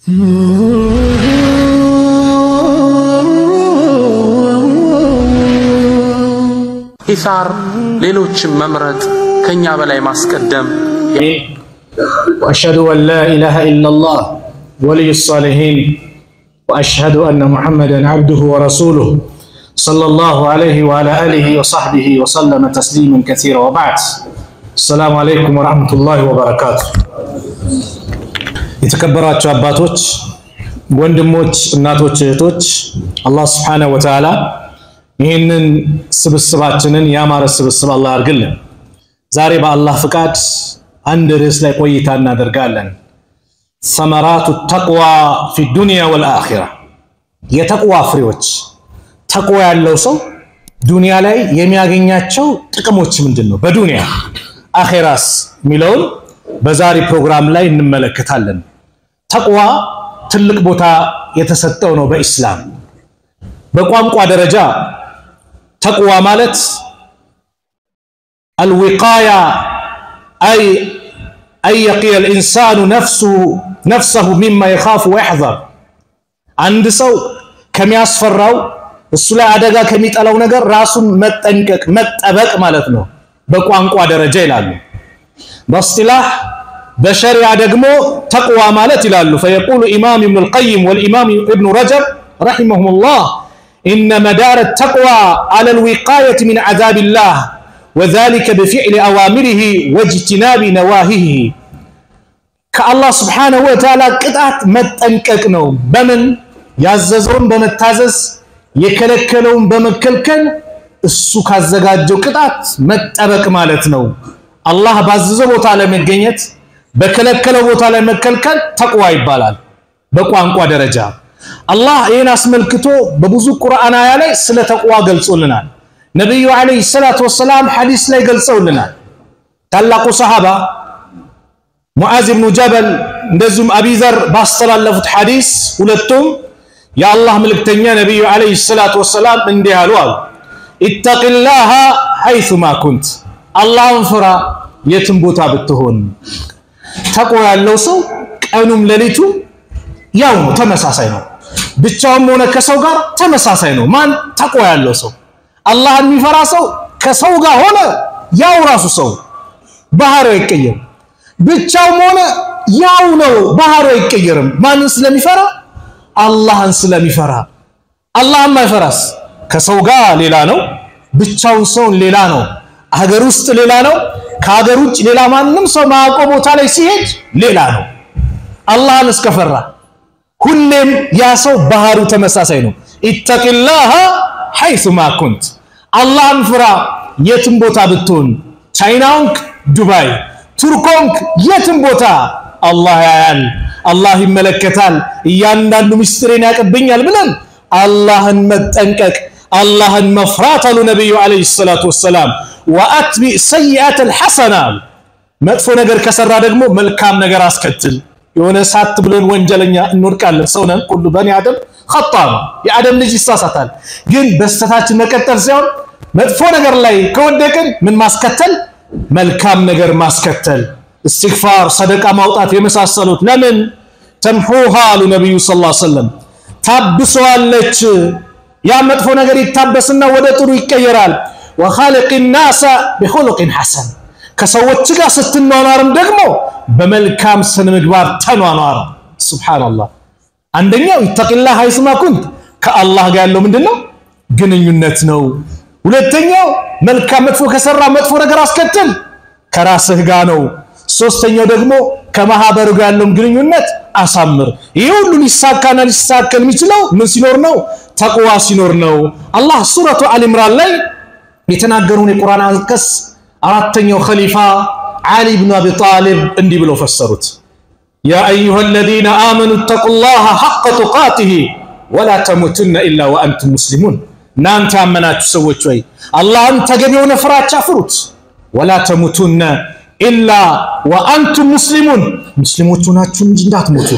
ኢሳር ሌሎችን መምረጥ ከኛ በላይ ማስቀደም وأشهد أن لا إله إلا الله ولي الصالحين وأشهد أن محمدا عبده ورسوله صلى الله عليه وعلى آله وصحبه وسلم تسليما كثيرا وبعد السلام عليكم ورحمة الله وبركاته የተከበራችሁ አባቶች፣ ወንድሞች፣ እናቶች፣ እህቶች አላህ ስብሓነሁ ወተዓላ ይህንን ስብስባችንን ያማረ ስብስብ አላህ ያድርግልን። ዛሬ በአላህ ፍቃድ አንድ ርዕስ ላይ ቆይታ እናደርጋለን። ሰመራቱ ተቅዋ ፊ ዱንያ ወልአኺራ፣ የተቅዋ ፍሬዎች። ተቅዋ ያለው ሰው ዱንያ ላይ የሚያገኛቸው ጥቅሞች ምንድን ነው? በዱንያ አኼራስ የሚለውን በዛሬ ፕሮግራም ላይ እንመለከታለን። ተቅዋ ትልቅ ቦታ የተሰጠው ነው በኢስላም። በቋንቋ ደረጃ ተቅዋ ማለት አልዊቃያ አይ አን የቂየ ልኢንሳኑ ነፍሰሁ ሚማ የኻፉ ወየሕዘር አንድ ሰው ከሚያስፈራው እሱ ላይ አደጋ ከሚጠላው ነገር ራሱን መጠንቀቅ መጠበቅ ማለት ነው በቋንቋ ደረጃ ይላሉ። በእስጢላህ በሸሪዓ ደግሞ ተቅዋ ማለት ይላሉ። ፈየቁሉ ኢማም ኢብኑ ልቀይም ወልኢማም ኢብኑ ረጀብ ረሒመሁሙላህ ኢነ መዳረ ተቅዋ አለ ልዊቃየት ሚን ዓዛቢላህ ወዛሊከ በፊዕሊ አዋሚሪህ ወጅትናቢ ነዋሂህ ከአላህ ስብሓነሁ ወተዓላ ቅጣት መጠንቀቅ ነው። በምን ያዘዘውን በመታዘዝ የከለከለውን በመከልከል እሱ ካዘጋጀው ቅጣት መጠበቅ ማለት ነው። አላህ ባዘዘው ቦታ ላይ መገኘት፣ በከለከለው ቦታ ላይ መከልከል ተቅዋ ይባላል በቋንቋ ደረጃ። አላህ ይህን አስመልክቶ በብዙ ቁርአን አያ ላይ ስለ ተቅዋ ገልጾልናል። ነቢዩ ዓለይሂ ሰላቱ ወሰላም ሐዲስ ላይ ገልጸውልናል። ታላቁ ሰሃባ ሙዓዝ ብኑ ጀበል እንደዚሁም አቢዘር ባስተላለፉት ሐዲስ ሁለቱም የአላህ መልእክተኛ ነቢዩ ዓለይሂ ሰላቱ ወሰላም እንዲህ አሉ አሉ ኢተቂላሃ ሐይሱማ ኩንት አላህን ፍራ የትም ቦታ ብትሆን። ተቅዋ ያለው ሰው ቀኑም ሌሊቱም ያው ነው፣ ተመሳሳይ ነው። ብቻውም ሆነ ከሰው ጋር ተመሳሳይ ነው። ማን ተቅዋ ያለው ሰው አላህን የሚፈራ ሰው ከሰው ጋር ሆነ ያው ራሱ ሰው ባህሪው አይቀየርም። ብቻውም ሆነ ያው ነው፣ ባህሪው አይቀየርም። ማንን ስለሚፈራ? አላህን ስለሚፈራ። አላህን ማይፈራስ ከሰው ጋር ሌላ ነው፣ ብቻውን ሰውን ሌላ ነው፣ ሀገር ውስጥ ሌላ ነው፣ ከሀገር ውጭ ሌላ ማንም ሰው ማያውቀው ቦታ ላይ ሲሄድ ሌላ ነው። አላህን እስከፈራ ሁሌም ያ ሰው ባህሪው ተመሳሳይ ነው። ኢተቂላሃ ሐይሱማ ኩንት አላህን ፍራ የትም ቦታ ብትሆን፣ ቻይናውንክ ዱባይ፣ ቱርኮንክ የትም ቦታ አላህ ያያል፣ አላህ ይመለከታል፣ እያንዳንዱ ምስጢሬን ያቀብኛል ብለን አላህን መጠንቀቅ አላህን መፍራት አሉ ነቢዩ ዓለይሂ ሰላቱ ወሰላም። ወአትቢዕ ሰይአት አልሐሰና መጥፎ ነገር ከሰራ ደግሞ መልካም ነገር አስከትል። የሆነ ሳት ብለን ወንጀለኛ እንወድቃለን። ሰው ነን፣ ሁሉ በኒ አደም ኸጣ ነው። የአደም ልጅ ይሳሳታል። ግን በስተታችን መቀጠል ሳይሆን መጥፎ ነገር ላይ ከወደቅን ምን ማስከተል? መልካም ነገር ማስከተል፣ እስትግፋር፣ ሰደቃ ማውጣት የመሳሰሉት ለምን ተምሑሃ አሉ ነቢዩ ሰለላሁ ዐለይሂ ወሰለም ታብሰዋለች። ያ መጥፎ ነገር ይታበስና ወደ ጥሩ ይቀየራል። ወኻሊቅ ናሰ ቢኹሉቅን ሐሰን ከሰዎች ጋር ስትኗኗርም ደግሞ በመልካም ስነ ምግባር ተኗኗር። ሱብሓነላህ። አንደኛው ይተቂላህ ሐይሱማ ኩንት ከአላህ ጋር ያለው ምንድን ነው? ግንኙነት ነው። ሁለተኛው መልካም መጥፎ ከሰራ መጥፎ ነገር አስከትል ከራስህ ጋር ነው። ሶስተኛው ደግሞ ከማህበሩ ጋር ያለውን ግንኙነት አሳምር። ይህ ሁሉ ሊሳካና ሊሳከል የሚችለው ምን ሲኖር ነው? ተቅዋ ሲኖር ነው። አላህ ሱረቱ አልኢምራን ላይ የተናገሩን የቁርአን አንቀጽ አራተኛው ኸሊፋ ዓሊ ብኑ አቢ ጣሊብ እንዲህ ብለው ፈሰሩት። ያ አዩሃ አለዚነ አመኑ ተቁላሃ ሐቀ ቱቃቲሂ ወላ ተሙቱነ ኢላ ወአንቱም ሙስሊሙን። እናንተ ያመናችሁ ሰዎች ወይ አላህን ተገቢ የሆነ ፍራቻ ፍሩት። ወላ ተሙቱነ ኢላ ወአንቱም ሙስሊሙን፣ ሙስሊሞች ሆናችሁ እንጂ እንዳትሞቱ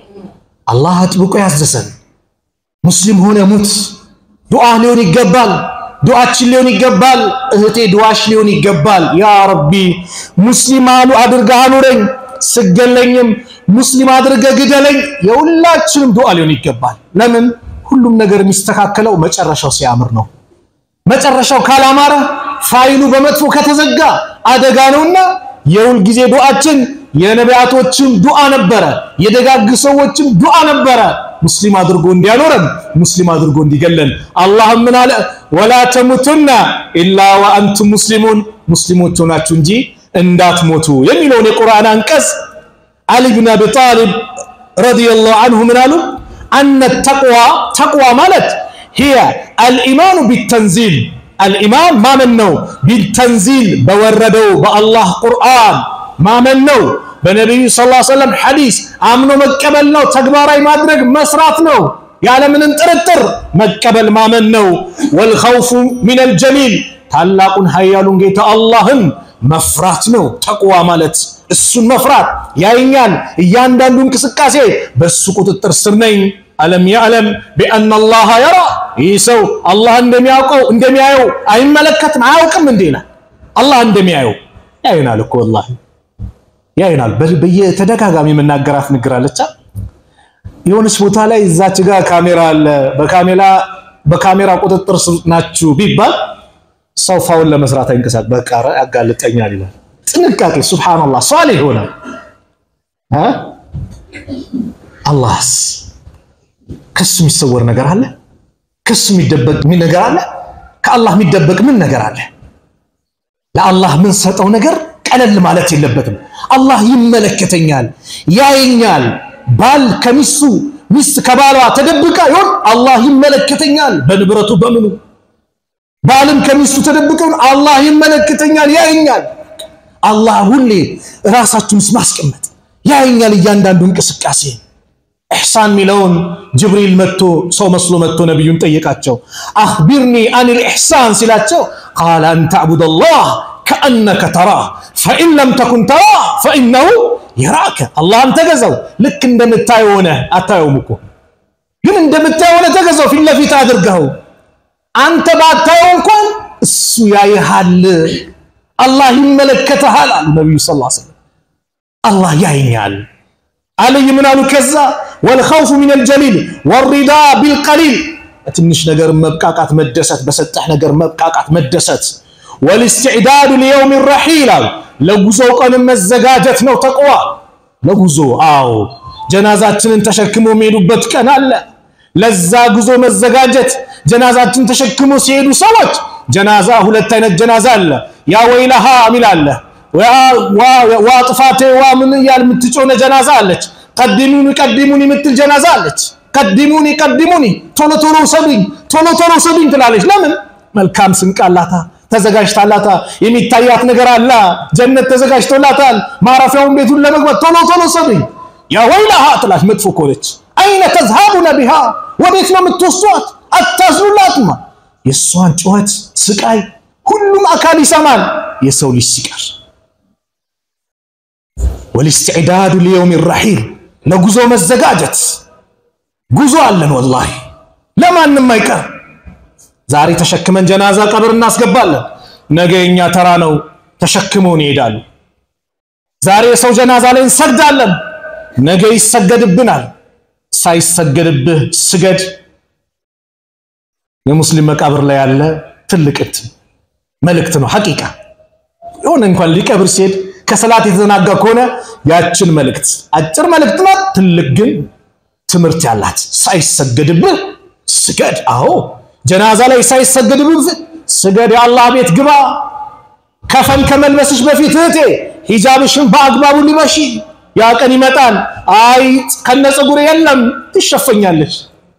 አላህ አጥብቆ ያዘዘን። ሙስሊም ሆነ ሙት። ዱዓ ሊሆን ይገባል። ዱዓችን ሊሆን ይገባል። እህቴ ዱዓሽ ሊሆን ይገባል። ያ ረቢ ሙስሊም አሉ አድርገህ አኑረኝ፣ ስገለኝም ሙስሊም አድርገህ ግደለኝ የሁላችንም ዱዓ ሊሆን ይገባል። ለምን ሁሉም ነገር የሚስተካከለው መጨረሻው ሲያምር ነው። መጨረሻው ካላማረ ፋይሉ በመጥፎ ከተዘጋ አደጋ ነውና የሁል ጊዜ ዱዓችን የነቢያቶችም ዱዓ ነበረ፣ የደጋግ ሰዎችም ዱዓ ነበረ። ሙስሊም አድርጎ እንዲያኖረን ሙስሊም አድርጎ እንዲገለን። አላህም ምን አለ? ወላ ተሙቱና ኢላ ወአንቱም ሙስሊሙን ሙስሊሞች ሆናችሁ እንጂ እንዳትሞቱ የሚለውን የቁርአን አንቀጽ አሊ ብን አቢ ጣሊብ ረዲየላሁ አንሁ ምን አሉ? አነ ተቅዋ ተቅዋ ማለት ሂየ አልኢማኑ ቢተንዚል አልኢማን ማመን ነው። ቢተንዚል በወረደው በአላህ ቁርአን ማመን ነው። በነቢዩ ሰለላሁ ዐለይሂ ወሰለም ሐዲስ አምኖ መቀበል ነው። ተግባራዊ ማድረግ መስራት ነው። ያለምንም ጥርጥር መቀበል ማመን ነው። ወልኸውፉ ሚነል ጀሊል ታላቁን ኃያሉን ጌታ አላህን መፍራት ነው። ተቅዋ ማለት እሱን መፍራት ያይኛል። እያንዳንዱ እንቅስቃሴ በእሱ ቁጥጥር ስር ነኝ። አለም ያዕለም ቢአና አላህ የራ ይህ ሰው አላህ እንደሚያውቀው እንደሚያየው አይመለከትም አያውቅም እንዴ ይላል። አላህ እንደሚያየው ያይናል እኮ ወላሂ ያይናል። በየተደጋጋሚ የምናገራት ንግር አለቻ የሆነች ቦታ ላይ እዛች ጋር ካሜራ አለ፣ በካሜራ በካሜራ ቁጥጥር ስር ናችሁ ቢባል ሰው ፋውን ለመስራት አይንቀሳቀስ፣ በቃ ያጋልጠኛል ይላል። ጥንቃቄ ሱብሃንአላህ ሷሊህ ይሆናል። አላህስ ከሱ የሚሰወር ነገር አለ? ከሱ የሚደበቅ ምን ነገር አለ? ከአላህ የሚደበቅ ምን ነገር አለ? ለአላህ ምን ሰጠው ነገር ቀለል ማለት የለበትም። አላህ ይመለከተኛል፣ ያየኛል። ባል ከሚስቱ ሚስት ከባሏ ተደብቃ ይሆን አላህ ይመለከተኛል፣ በንብረቱ በምኑ። ባልም ከሚስቱ ተደብቀ ይሆን አላህ ይመለከተኛል፣ ያየኛል። አላህ ሁሌ ራሳችሁን ማስቀመጥ ያየኛል፣ እያንዳንዱ እንቅስቃሴ ኢሕሳን ሚለውን ጅብሪል መጥቶ ሰው መስሎ መጥቶ ነቢዩን ጠየቃቸው። አኽቢርኒ አኒል ኢሕሳን ሲላቸው ቃለ አን ተዕቡደላህ ከአነከ ተራህ ፈኢን ለም ተኩን ተራህ ፈኢነሁ የራከ። አላህን ተገዛው ልክ እንደምታየው ሆነ አታየውም እኮ ግን እንደምታየው ሆነ ተገዛው፣ ፊት ለፊት አድርገው። አንተ ባታየው እንኳን እሱ ያይሃል፣ አላህ ይመለከተሃል አሉ ነቢዩ ሰለላሁ ዐለይሂ ወሰለም። አላህ ያይኛል አለይ ምን አሉ? ከዛ ወልኸውፉ ሚነል ጀሊል ወሪዳ ቢልቀሊል በትንሽ ነገር መብቃቃት መደሰት፣ በሰጠህ ነገር መብቃቃት መደሰት። ወልስትዕዳዱ ሊየውም ረሒል አሉ ለጉዞው ቀንም መዘጋጀት ነው ተቅዋ። ለጉዞ አዎ፣ ጀናዛችንን ተሸክሞ የሚሄዱበት ቀን አለ። ለዛ ጉዞ መዘጋጀት። ጀናዛችን ተሸክሞ ሲሄዱ ሰዎች ጀናዛ ሁለት አይነት ጀናዛ አለ። ያ ወይለሃ ሚል አለ ዋ ጥፋቴ ዋ ምን እያል የምትጮነ ጀናዛ አለች። ቀዲሙኒ ቀዲሙኒ የምትል ጀናዛ አለች። ቀዲሙኒ ቀዲሙኒ ቶሎ ቶሎ ውሰዱኝ ቶሎ ቶሎ ውሰዱኝ ትላለች። ለምን? መልካም ስንቅ አላታ ተዘጋጅታላታ። የሚታያት ነገር አላ ጀነት ተዘጋጅቶላታል። ማረፊያውን ቤቱን ለመግባት ቶሎ ቶሎ ውሰዱኝ። ያ ወይላሃ ትላለች። መጥፎ ከሆነች አይነ ተዝሃቡነ ቢሃ ወዴት ነው የምትወስዷት? አታዝኑላትማ። የእሷን ጩኸት ስቃይ ሁሉም አካል ይሰማል የሰው ልጅ ሲቀር ወልስትዕዳዱ ሊየውም ረሒል ለጉዞ መዘጋጀት። ጉዞ አለን ወላሂ ለማንም አይቀር። ዛሬ ተሸክመን ጀናዛ ቀብር እናስገባለን። ነገ የኛ ተራ ነው፣ ተሸክመውን ይሄዳሉ። ዛሬ የሰው ጀናዛ ላይ እንሰግዳለን፣ ነገ ይሰገድብናል። ሳይሰገድብህ ስገድ። የሙስሊም መቃብር ላይ ያለ ትልቅ መልእክት ነው። ሐቂቃ የሆነ እንኳን ሊቀብር ሲሄድ ከሰላት የተዘናጋ ከሆነ ያችን መልእክት አጭር መልእክት ናት፣ ትልቅ ግን ትምህርት ያላት። ሳይሰገድብህ ስገድ። አዎ ጀናዛ ላይ ሳይሰገድብህ ስገድ። የአላህ ቤት ግባ። ከፈን ከመልበስሽ በፊት እህቴ ሂጃብሽን በአግባቡ ልበሺ። ያ ቀን ይመጣል። አይ ከነ ፀጉር የለም ትሸፈኛለች።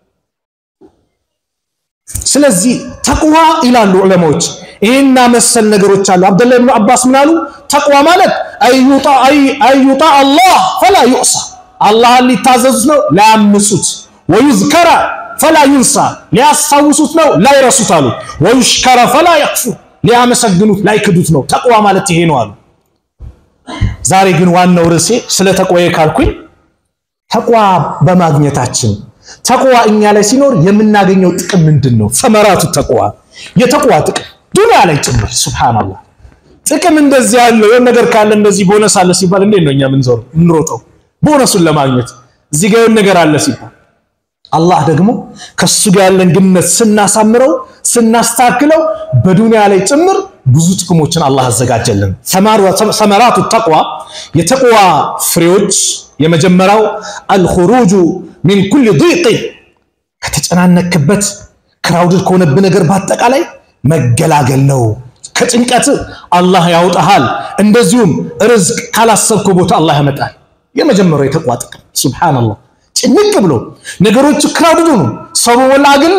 ስለዚህ ተቅዋ ይላሉ ዑለማዎች ይህና መሰል ነገሮች አሉ። አብደላህ ብኑ አባስ ምን አሉ? ተቅዋ ማለት አዩጣ አላህ ፈላ ዩዕሳ፣ አላህን ሊታዘዙት ነው ላያምፁት፣ ወዩዝከረ ፈላ ዩንሳ፣ ሊያስታውሱት ነው ላይረሱት አሉ። ወዩሽከረ ፈላ የክፉር፣ ሊያመሰግኑት ላይክዱት ነው። ተቅዋ ማለት ይሄ ነው አሉ። ዛሬ ግን ዋናው ርዕሴ ስለ ተቅዋዬ ካልኩኝ ተቅዋ በማግኘታችን ተቅዋ እኛ ላይ ሲኖር የምናገኘው ጥቅም ምንድን ነው? ሰመራቱ ተቅዋ የተቅዋ ጥቅም ዱንያ ላይ ጭምር ሱብሃንአላህ። ጥቅም እንደዚህ ያለው የሆነ ነገር ካለ እንደዚህ ቦነስ አለ ሲባል እንዴት ነው እኛ ምንዞር ምንሮጠው ቦነሱን ለማግኘት እዚህ ጋር የሆነ ነገር አለ ሲባል አላህ ደግሞ ከሱ ጋር ያለን ግንኙነት ስናሳምረው ስናስተካክለው በዱንያ ላይ ጭምር ብዙ ጥቅሞችን አላህ አዘጋጀልን። ሰመራቱ ተቅዋ የተቅዋ ፍሬዎች የመጀመሪያው አልኹሩጁ ሚን ኩል ዲቅ ከተጨናነክበት ክራውድድ ከሆነብህ ነገር በአጠቃላይ መገላገል ነው። ከጭንቀት አላህ ያውጣሃል። እንደዚሁም ርዝቅ ካላሰብከው ቦታ አላህ ያመጣል። የመጀመሪያው የተቅዋ ጥቅም ሱብሃነላህ። ጭንቅ ብሎ ነገሮቹ ክራውድድ ነው፣ ሰው በሞላ አግሎ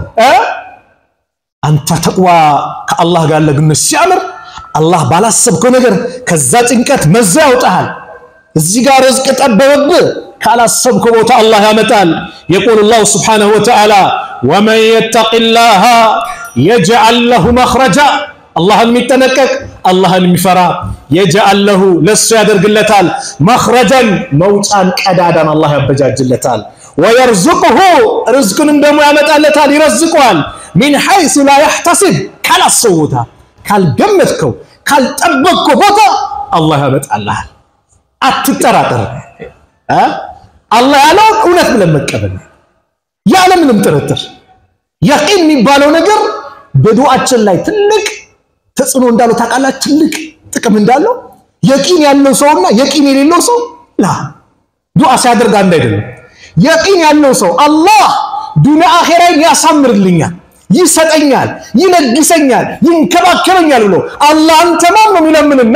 አንተ ተቅዋ ከአላህ ጋር ለግንኙነት ሲያምር አላህ ባላሰብከው ነገር ከዛ ጭንቀት መዛ ያውጣሃል። እዚህ ጋር ርዝቅ ጠበበብህ ካላሰብከው ቦታ አላህ ያመጣል። የቁል ላሁ ስብሓነሁ ወተዓላ ወመን የተቂላሃ የጅዐል ለሁ መኽረጃ አላህን የሚጠነቀቅ አላህን የሚፈራ የጅዐል ለሁ ለሱ ያደርግለታል መኽረጀን መውጫን ቀዳዳን አላህ ያበጃጅለታል። ወየርዙቅሁ ርዝቅንም ደግሞ ያመጣለታል ይረዝቀዋል። ሚን ሐይሱ ላ ያሕተሲብ ካላሰው ቦታ ካልገመትከው ካልጠበቅከው ቦታ አላህ ያመጣልሃል። አትጠራጠር። አላህ ያለውን እውነት ብለን መቀበል ያለምንም ጥርጥር። የቂን የሚባለው ነገር በዱዓችን ላይ ትልቅ ተጽዕኖ እንዳለው ታውቃላችሁ። ትልቅ ጥቅም እንዳለው የቂን ያለው ሰውና የቂን የሌለው ሰው ላ ዱዓ ሲያደርግ አንድ አይደለም። የቂን ያለው ሰው አላህ ዱንያ አኼራን ያሳምርልኛል፣ ይሰጠኛል፣ ይለግሰኛል፣ ይንከባከበኛል ብሎ አላህን ተማም ነው የሚለምንና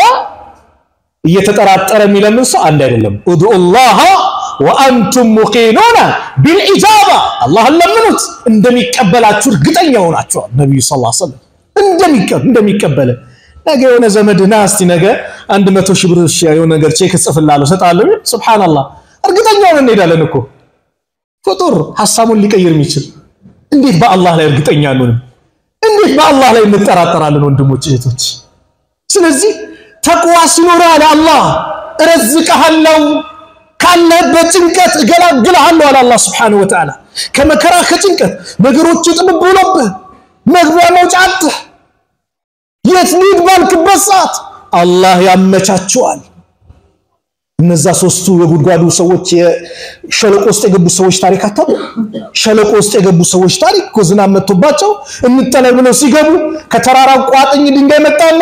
እየተጠራጠረ የሚለምን ሰው አንድ አይደለም። ኡድኡላህ ወአንቱም ሙቂኑነ ቢልኢጃባ አላህን ለምኑት እንደሚቀበላችሁ እርግጠኛ ሆናችኋል። ነቢዩ ሰለላሁ ዐለይሂ ወሰለም እንደሚቀበለ ነገ የሆነ ዘመድ ና እስቲ ነገ አንድ መቶ ሺህ ብር የሆነ ነገር ቼክ እጽፍልሃለሁ እሰጥሃለሁ። ሱብሃነላህ እርግጠኛ ሆነን እንሄዳለን እኮ ፍጡር ሀሳቡን ሊቀይር የሚችል እንዴት በአላህ ላይ እርግጠኛ አንሆንም? እንዴት በአላህ ላይ እንጠራጠራለን? ወንድሞች እህቶች። ስለዚህ ተቅዋ ሲኖር አለ አላህ እረዝቅሃለሁ፣ ካለህበት ጭንቀት እገላግልሃለሁ አለ አላህ ሱብሓነሁ ወተዓላ። ከመከራ ከጭንቀት ነገሮቹ ጥብብ ብሎብህ መግቢያ መውጫ አጥህ የት ልሂድ ባልክበት ሰዓት አላህ ያመቻቸዋል። እነዛ ሶስቱ የጉድጓዱ ሰዎች የሸለቆ ውስጥ የገቡ ሰዎች ታሪክ አታውቁ? ሸለቆ ውስጥ የገቡ ሰዎች ታሪክ እኮ ዝናብ መጥቶባቸው እንጠለል ብለው ሲገቡ ከተራራው ቋጥኝ ድንጋይ መጣና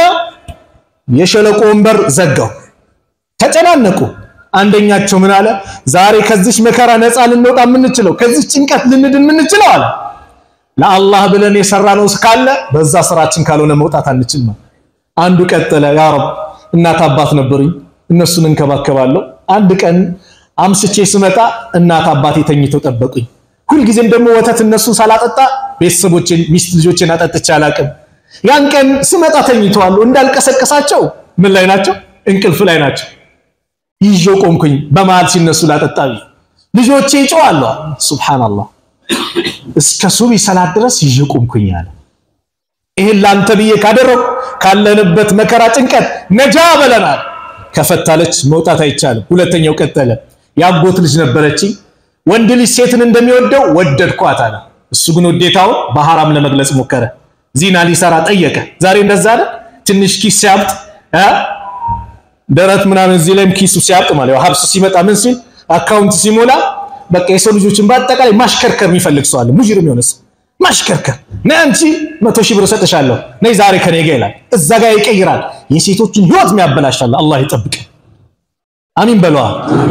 የሸለቆውን በር ዘጋው። ተጨናነቁ። አንደኛቸው ምን አለ? ዛሬ ከዚች መከራ ነፃ ልንወጣ የምንችለው ከዚች ጭንቀት ልንድን የምንችለው አለ ለአላህ ብለን የሰራነው ካለ በዛ ስራችን ካልሆነ መውጣት አንችልም። አንዱ ቀጠለ፣ ያ ረብ እናት አባት ነበሩኝ እነሱን እንከባከባለሁ። አንድ ቀን አምስቼ ስመጣ እናት አባቴ ተኝተው ጠበቁኝ። ሁልጊዜም ደግሞ ወተት እነሱን ሳላጠጣ ቤተሰቦቼን ሚስት ልጆቼን አጠጥቼ አላቅም። ያን ቀን ስመጣ ተኝተዋል። እንዳልቀሰቀሳቸው ምን ላይ ናቸው? እንቅልፍ ላይ ናቸው። ይዤው ቆምኩኝ። በመሃል ሲነሱ ላጠጣ ልጆቼ ይጮዋሉ። ሱብሃንአላህ እስከ ሱቢ ሰላት ድረስ ይዤ ቆምኩኝ አለ። ይሄን ላንተ ብዬ ካደረኩ ካለንበት መከራ ጭንቀት ነጃ በለናል። ከፈታለች መውጣት አይቻልም። ሁለተኛው ቀጠለ። ያጎት ልጅ ነበረችኝ። ወንድ ልጅ ሴትን እንደሚወደው ወደድኳት አለ። እሱ ግን ውዴታውን በሐራም ለመግለጽ ሞከረ። ዚና ሊሰራ ጠየቀ። ዛሬ እንደዛ አይደል? ትንሽ ኪስ ሲያብጥ ደረት ምናምን እዚህ ላይም ኪሱ ሲያብጥ ማለት ያው ሀብሱ ሲመጣ ምን ሲል አካውንት ሲሞላ በቃ የሰው ልጆችን በአጠቃላይ ማሽከርከር የሚፈልግ ሰው አለ። ሙጅሪም የሆነ ሰው ማሽከርከር ነይ አንቺ መቶ ሺህ ብር እሰጥሻለሁ ነይ ዛሬ ከኔ ጋር ይላል። እዛ ጋር ይቀይራል። የሴቶችን ህይወት የሚያበላሻል። አላህ ይጠብቅ። አሚን በለዋ።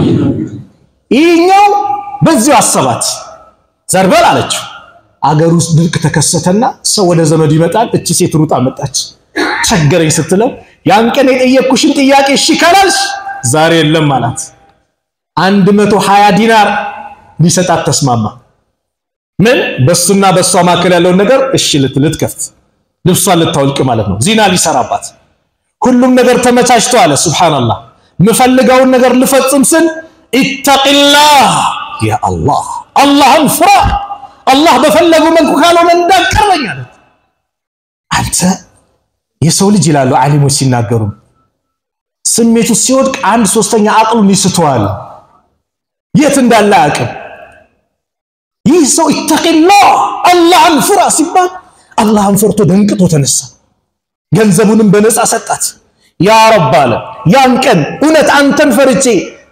ይህኛው በዚሁ አሰባት። ዘርበል አለችው። አገር ውስጥ ድርቅ ተከሰተና ሰው ወደ ዘመዱ ይመጣል። እቺ ሴት ሩጣ መጣች። ቸገረኝ ስትለው ያን ቀን የጠየቅኩሽን ጥያቄ እሺ ካላልሽ ዛሬ የለም አላት። አንድ መቶ ሀያ ዲናር ሊሰጣት ተስማማ። ምን በሱና በሷ መካከል ያለውን ነገር እሺ ልትልት ከፍት ልብሷን ልታወልቅ ማለት ነው። ዚና ሊሰራባት ሁሉም ነገር ተመቻችቶ አለ። ሱብሃንአላህ የምፈልገውን ነገር ልፈጽም ስል ኢተቂላህ ያ አላህ አላህን ፍራ፣ አላህ በፈለገው መልኩ ካልሆነ እንዳቀርበኝ አለ። አንተ የሰው ልጅ ይላሉ ዓሊሞች ሲናገሩ ስሜቱ ሲወድቅ አንድ ሶስተኛ አቅሉን ይስተዋል። የት እንዳለ አቅም ይህ ሰው ኢተቂላህ አላህን ፍራ ሲባል አላህን ፈርቶ ደንቅቶ ተነሳ። ገንዘቡንም በነፃ ሰጣት። ያ ረብ አለ ያን ቀን እውነት አንተን ፈርቼ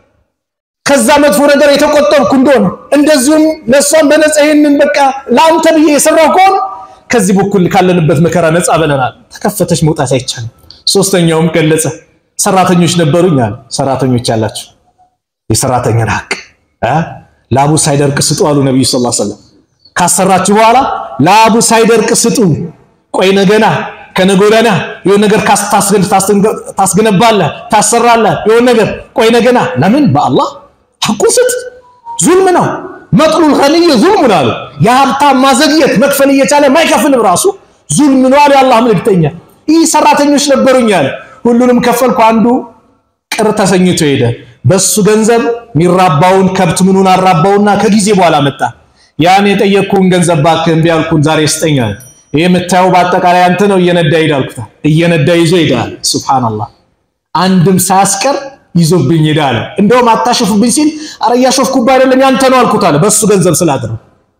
ከዛ መጥፎ ነገር የተቆጠብኩ እንደሆነ እንደዚሁም ለእሷም በነፃ ይህንን በቃ ለአንተ ብዬ የሰራው ከሆነ ከዚህ በኩል ካለንበት መከራ ነፃ ብለናል። ተከፈተች መውጣት አይቻልም። ሶስተኛውም ገለጸ። ሰራተኞች ነበሩኝ አለ። ሰራተኞች ያላቸው የሰራተኛን ሀቅ ላቡ ሳይደርቅ ስጡ አሉ ነቢዩ ስ ሰለም። ካሰራችሁ በኋላ ላቡ ሳይደርቅ ስጡ። ቆይ ነገና ከነገ ወዲያና የሆነ ነገር ታስገነባለህ፣ ታሰራለህ። የሆነ ነገር ቆይ ነገና ለምን በአላህ ሐቁን ስጥ። ዙልም ነው። መጥሉል ኸኒይ ዙልሙን አሉ። የሀብታም ማዘግየት መክፈል እየቻለ ማይከፍልም ራሱ ዙልም ነው አሉ የአላህ መልእክተኛ። ይህ ሰራተኞች ነበሩኝ አለ። ሁሉንም ከፈልኩ። አንዱ ቅር ተሰኝቶ ሄደ። በሱ ገንዘብ የሚራባውን ከብት ምኑን አራባውና ከጊዜ በኋላ መጣ። ያን የጠየቅኩህን ገንዘብ እባክህ እምቢ አልኩህን ዛሬ ስጠኝ አለ። ይህ የምታየው በአጠቃላይ አንተ ነው። እየነዳ ሄድ አልኩት። እየነዳ ይዞ ሄዳል። ሱብሃንአላህ አንድም ሳያስቀር ይዞብኝ ሄዳል። እንደውም አታሾፍብኝ ሲል አረ እያሾፍኩብህ አይደለም ያንተ ነው አልኩት አለ። በሱ ገንዘብ ስላድረው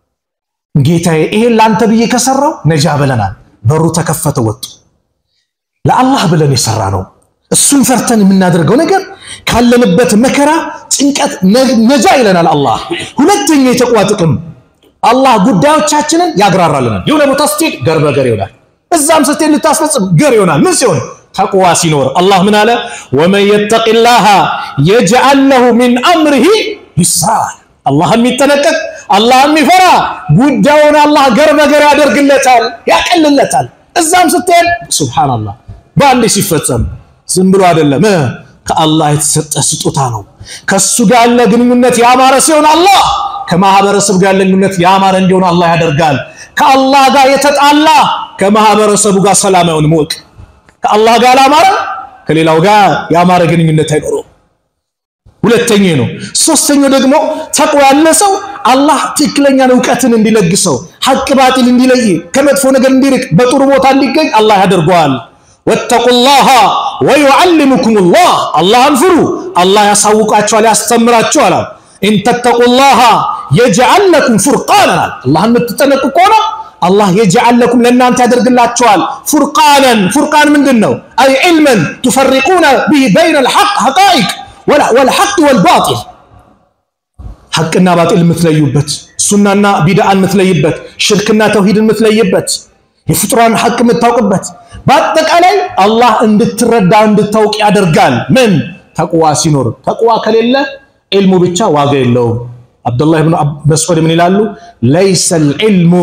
ጌታዬ ይሄን ለአንተ ብዬ ከሰራው ነጃ ብለናል። በሩ ተከፈተ፣ ወጡ። ለአላህ ብለን የሰራ ነው። እሱን ፈርተን የምናደርገው ነገር ካለንበት መከራ ጭንቀት ነጃ ይለናል አላህ። ሁለተኛ የተቋ ጥቅም አላህ ጉዳዮቻችንን ያግራራልናል። የሆነ ቦታ ስትሄድ ገር በገር ይሆናል። እዛም ስትሄድ ልታስፈጽም ገር ይሆናል። ምን ሲሆን ተቅዋ ሲኖር አላህ ምን አለ? ወመን የተቂላሃ የጅዐል ለሁ ሚን አምሪሂ ይስራ። አላህ የሚጠነቀቅ አላህ የሚፈራ ጉዳዩን አላህ ገር በገር ያደርግለታል፣ ያቀልለታል። እዛም ስትሄድ ሱብሃነላህ በአንዴ ሲፈጸም ዝም ብሎ አይደለም፣ ከአላህ የተሰጠ ስጦታ ነው። ከሱ ጋር ያለ ግንኙነት ያማረ ሲሆን አላህ ከማህበረሰብ ጋር ያለ ግንኙነት ያማረ እንዲሆን አላህ ያደርጋል። ከአላህ ጋር የተጣላ ከማህበረሰቡ ጋር ሰላም አይሆንም። ወቅ ከአላህ ጋር ያላማረ ከሌላው ጋር ያማረ ግንኙነት አይኖረውም። ሁለተኛ ነው። ሶስተኛው ደግሞ ተቅዋ ያለ ሰው አላህ ትክክለኛን እውቀትን እንዲለግሰው ሐቅ ባጢል እንዲለይ ከመጥፎ ነገር እንዲርቅ በጥሩ ቦታ እንዲገኝ አላህ ያደርገዋል። ወተቁላሃ ወዩዓልሙኩሙላህ አላህን ፍሩ፣ አላህ ያሳውቃችኋል፣ ያስተምራችኋል። ኢንተተቁላሃ የጅዐል ለኩም ፉርቃናል አላህን የምትጠነቁ ከሆነ አላህ የጅዐል ለኩም ለእናንተ ያደርግላችኋል ፉርቃነን። ፉርቃን ምንድን ነው? አይ ዒልመን ቱፈሪቁነ ቢሂ በይነ ልሐቅ ሐቃኢቅ ወልሐቅ ወልባጢል ሐቅና ባጢል የምትለዩበት፣ ሱናና ቢድዓን የምትለይበት፣ ሽርክና ተውሂድን የምትለይበት፣ የፍጡራን ሐቅ የምታውቅበት፣ በአጠቃላይ አላህ እንድትረዳ እንድታውቅ ያደርጋል። ምን ተቅዋ ሲኖር። ተቅዋ ከሌለ ዒልሙ ብቻ ዋጋ የለውም። አብዱላህ ብን መስዑድ ምን ይላሉ? ለይሰ ልዕልሙ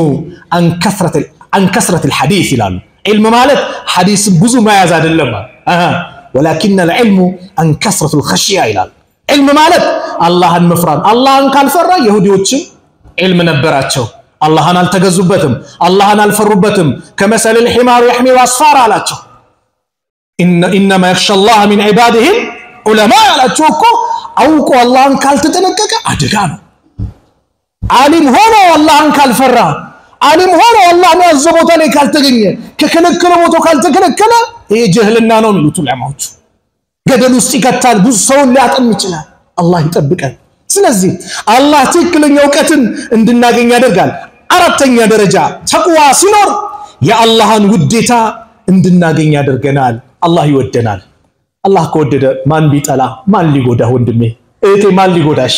አን ከስረት ልሐዲስ ይላሉ። ዒልም ማለት ሐዲስን ብዙ መያዝ አይደለም፣ ወላኪን ልዕልሙ አን ከስረት ልኸሽያ ይላሉ። ዒልም ማለት አላህን መፍራት። አላህን ካልፈራ የሁዲዎችም ዒልም ነበራቸው፣ አላህን አልተገዙበትም፣ አላህን አልፈሩበትም። ከመሰል ልሒማር የሕሚሉ አስፋራ አላቸው። ኢነማ የኽሻ ላህ ሚን ዒባድህም ዑለማ ያላቸው እኮ አውቆ አላህን ካልተጠነቀቀ አደጋ ነው። ዓሊም ሆኖ አላህን ካልፈራ፣ ዓሊም ሆኖ አላህን ያዘ ቦታ ላይ ካልተገኘ፣ ከከለከለ ቦታ ካልተከለከለ ይሄ ጀህልና ነው የሚሉት ዑለማዎቹ። ገደል ውስጥ ይከታል። ብዙ ሰውን ሊያጠም ይችላል። አላህ ይጠብቀን። ስለዚህ አላህ ትክክለኛ እውቀትን እንድናገኝ ያደርጋል። አራተኛ ደረጃ ተቅዋ ሲኖር የአላህን ውዴታ እንድናገኝ ያደርገናል። አላህ ይወደናል። አላህ ከወደደ ማን ቢጠላ ማን ሊጎዳ? ወንድሜ እህቴ፣ ማን ሊጎዳሽ?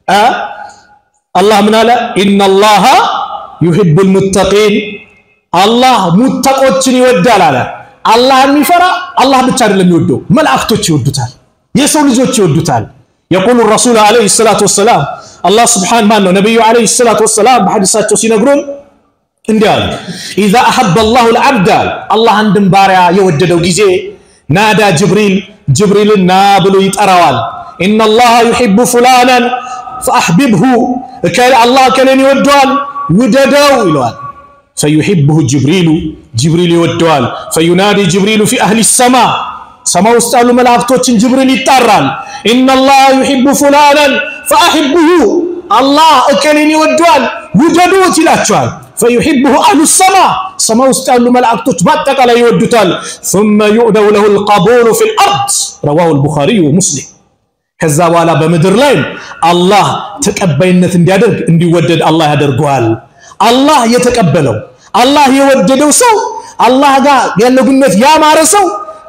አላህ ምን አለ? ኢነላሃ ዩሂቡል ሙተቂን አላህ ሙተቆችን ይወዳል አለ። አላህ የሚፈራ አላህ ብቻ አይደለም የሚወደው፣ መላእክቶች ይወዱታል፣ የሰው ልጆች ይወዱታል። የቁሉ ረሱል ዓለይሂ ሰላቱ ወሰላም አላህ ስብሓን ማን ነው ነቢዩ ዓለይሂ ሰላቱ ወሰላም በሐዲሳቸው ሲነግሩን እንዲህ አሉ። ኢዛ አሐበ አላሁ ልዓብድ አላህ አንድን ባሪያ የወደደው ጊዜ ናዳ ጅብሪል ጅብሪልን ና ብሎ ይጠራዋል። ኢነላሃ ዩሒቡ ፉላናን ፈአሕቢብሁ አላህ ከሌን ይወደዋል ውደደው ይለዋል። ፈዩሒብሁ ጅብሪሉ ጅብሪል ይወደዋል። ፈዩናዲ ጅብሪሉ ፊ አህሊ ሰማ ሰማይ ውስጥ ያሉ መላእክቶችን ጅብሪል ይጣራል። ኢነላሃ ዩሒቡ ፉላናን ፈአሕብሁ አላህ እከሌን ይወደዋል ውደዱት ይላቸዋል። ፈዩሒብሁ አህሉ ሰማ ሰማይ ውስጥ ያሉ መላእክቶች በአጠቃላይ ይወዱታል። ثመ ዩዕደው ለሁ ልቀቡሉ ፊ ልአርድ ረዋሁ ልቡኻሪዩ ወሙስሊም ከዛ በኋላ በምድር ላይ አላህ ተቀባይነት እንዲያደርግ እንዲወደድ አላህ ያደርገዋል። አላህ የተቀበለው አላህ የወደደው ሰው አላህ ጋር ያለው ግንኙነት ያማረ ሰው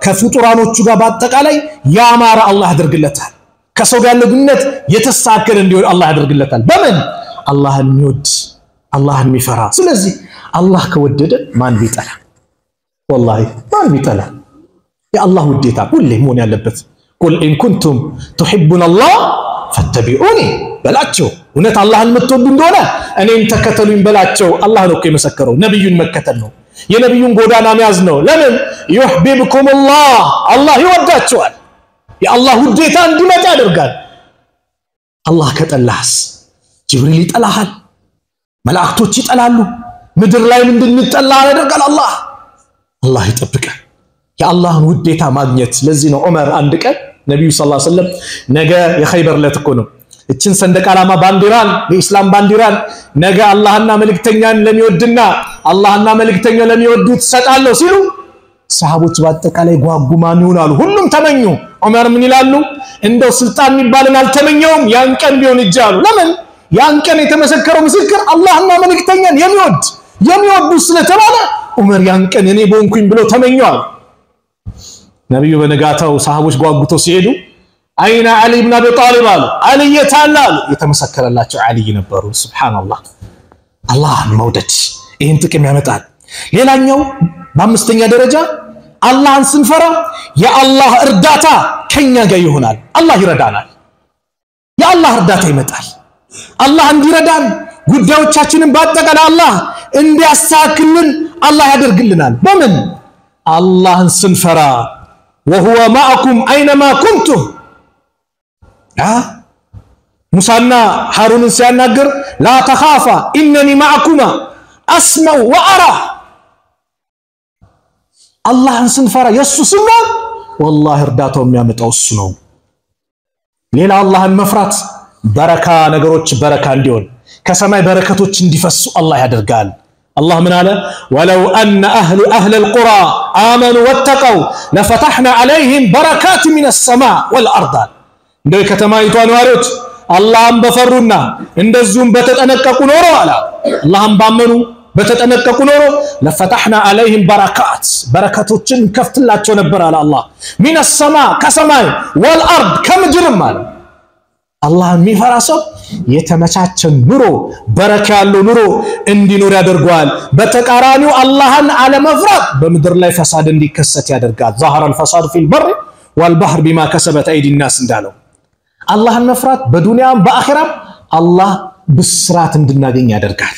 ከፍጡራኖቹ ጋር በአጠቃላይ ያማረ አላህ ያደርግለታል። ከሰው ጋር ያለው ግንኙነት የተስተካከለ እንዲሆን አላህ ያደርግለታል። በምን አላህን የሚወድ አላህን የሚፈራ። ስለዚህ አላህ ከወደደ ማን ቢጠላ? ወላሂ ማን ቢጠላ? የአላህ ውዴታ ሁሌ መሆን ያለበት ቁል ኢን ኩንቱም ቱሒቡነ አላህ ፈተቢዑኒ በላቸው። እውነት አላህን የምትወዱ እንደሆነ እኔም ተከተሉኝ በላቸው። አላህ ነው እኮ የመሰከረው። ነቢዩን መከተል ነው፣ የነቢዩን ጎዳና መያዝ ነው። ለምን ዩሕቢብኩም ላህ አላህ ይወዳቸዋል። የአላህ ውዴታ እንዲመጣ ያደርጋል። አላህ ከጠላህስ ጅብሪል ይጠላሃል፣ መላእክቶች ይጠላሉ፣ ምድር ላይም እንድንጠላ ያደርጋል። አላህ አላህ ይጠብቃል። የአላህን ውዴታ ማግኘት። ለዚህ ነው ዑመር አንድ ቀን ነቢዩ ሰለላሁ ዐለይሂ ወሰለም ነገ የኸይበር ዕለት እኮ ነው እችን ሰንደቅ ዓላማ ባንዲራን የኢስላም ባንዲራን ነገ አላህና መልእክተኛን ለሚወድና አላህና መልእክተኛው ለሚወዱ ትሰጣለሁ ሲሉ ሰሃቦች በአጠቃላይ ጓጉ። ማን ይሆናሉ? ሁሉም ተመኙ። ዑመር ምን ይላሉ? እንደው ስልጣን የሚባልን አልተመኘውም ያን ቀን ቢሆን እጅ አሉ። ለምን ያን ቀን የተመሰከረው ምስክር አላህና መልእክተኛን የሚወድ የሚወዱ ስለተባለ ዑመር ያን ቀን እኔ በሆንኩኝ ብሎ ተመኘዋል። ነቢዩ በነጋታው ሰሃቦች ጓጉተው ሲሄዱ አይና ዓሊ ብን አቢ ጣሊብ አሉ። ዓሊ የት አለ አሉ። የተመሰከረላቸው ዓሊይ ነበሩ። ሱብሓነላህ። አላህን መውደድ ይህን ጥቅም ያመጣል። ሌላኛው በአምስተኛ ደረጃ አላህን ስንፈራ የአላህ እርዳታ ከኛ ጋር ይሆናል። አላህ ይረዳናል። የአላህ እርዳታ ይመጣል። አላህ እንዲረዳን ጉዳዮቻችንን በአጠቃላይ አላህ እንዲያስተካክልን አላህ ያደርግልናል። በምን አላህን ስንፈራ ወሁወ ማዕኩም አይነማ ኩንቱም ሙሳና ሃሩንን ሲያናገር ላ ተኻፋ ኢነኒ ማዕኩማ አስመው ወአራ አላህን ስንፈራ የእሱ ስንሆን ወላሂ እርዳታው የሚያመጣው እሱ ነው። ሌላ አላህን መፍራት በረካ ነገሮች በረካ እንዲሆን ከሰማይ በረከቶች እንዲፈሱ አላህ ያደርጋል። አላህ ምን አለ? ወለው አነ አህሉ አህለል ቁራ አመኑ ወተቀው ለፈታሕና ዐለይሂም በረካት ሚነ ሰማዕ ወልአርድ እንደው የከተማይቷ ነዋሪዎች አላህን በፈሩና እንደዚሁም በተጠነቀቁ ኖሮ አለ አላህን ባመኑ በተጠነቀቁ ኖሮ ለፈታሕና ዐለይሂም በረካት በረከቶችን ከፍትላቸው ነበር አለ አላህ ሚነ ሰማዕ ከሰማይ ወልአርድ ከምድርም አለ። አላህን የሚፈራ ሰው የተመቻቸ ኑሮ በረካ ያለው ኑሮ እንዲኖር ያደርገዋል። በተቃራኒው አላህን አለመፍራት በምድር ላይ ፈሳድ እንዲከሰት ያደርጋል። ዛህረ አልፈሳድ ፊል በር ወልባህር ቢማ ከሰበት አይዲ ናስ እንዳለው አላህን መፍራት በዱንያም በአኺራም አላህ ብስራት እንድናገኝ ያደርጋል።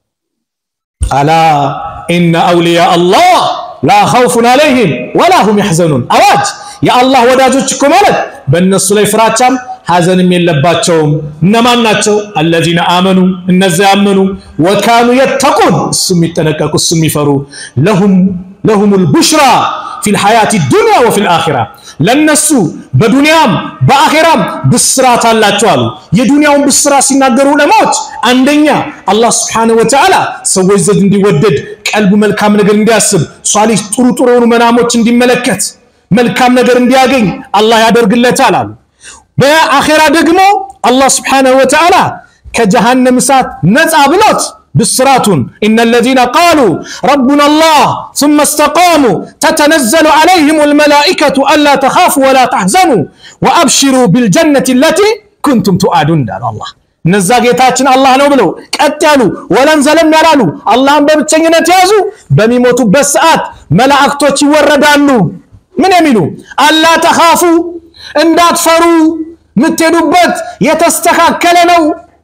አላ ኢነ አውሊያ አላህ ላ ኸውፉን ዐለይሂም ወላ ሁም ያሕዘኑን። አዋጅ! የአላህ ወዳጆች እኮ ማለት በእነሱ ላይ ፍራቻም ሐዘንም የለባቸውም። እነማን ናቸው? አለዚነ አመኑ እነዚያ ያመኑ፣ ወካኑ የተቁን እሱ የሚጠነቀቁ እሱ የሚፈሩ ለሁም ለሁሙል ቡሽራ ፊል ሐያቲ ዱንያ ወፊል አኺራ ለነሱ በዱንያም በአኺራም ብስራት አላቸው አሉ። የዱንያውን ብስራት ሲናገሩ ዑለማዎች አንደኛ አላህ ስብሓነሁ ወተዓላ ሰዎች ዘንድ እንዲወደድ ቀልቡ መልካም ነገር እንዲያስብ ሷሊህ ጥሩ ጥሩ የሆኑ መናሞች እንዲመለከት መልካም ነገር እንዲያገኝ አላህ ያደርግለታል አሉ። በአኼራ ደግሞ አላህ ስብሓነሁ ወተዓላ ከጀሃነም እሳት ነፃ ብሎት ብስራቱን ኢነ ለዚነ ቃሉ ረቡና አላህ ሱመ እስተቃሙ ተተነዘሉ ዐለይሂም አልመላኢከቱ አላ ተኻፉ ወላ ተሕዘኑ ወአብሽሩ ቢልጀነቲ አለቲ ኩንቱም ቱዓዱን እንዳሉ አላህ እነዛ ጌታችን አላህ ነው ብለው ቀጥ ያሉ ወለም ዘለም ያላሉ አላህን በብቸኝነት የያዙ በሚሞቱበት ሰዓት መላእክቶች ይወረዳሉ። ምን የሚሉ አላ ተኻፉ እንዳትፈሩ የምትሄዱበት የተስተካከለ ነው።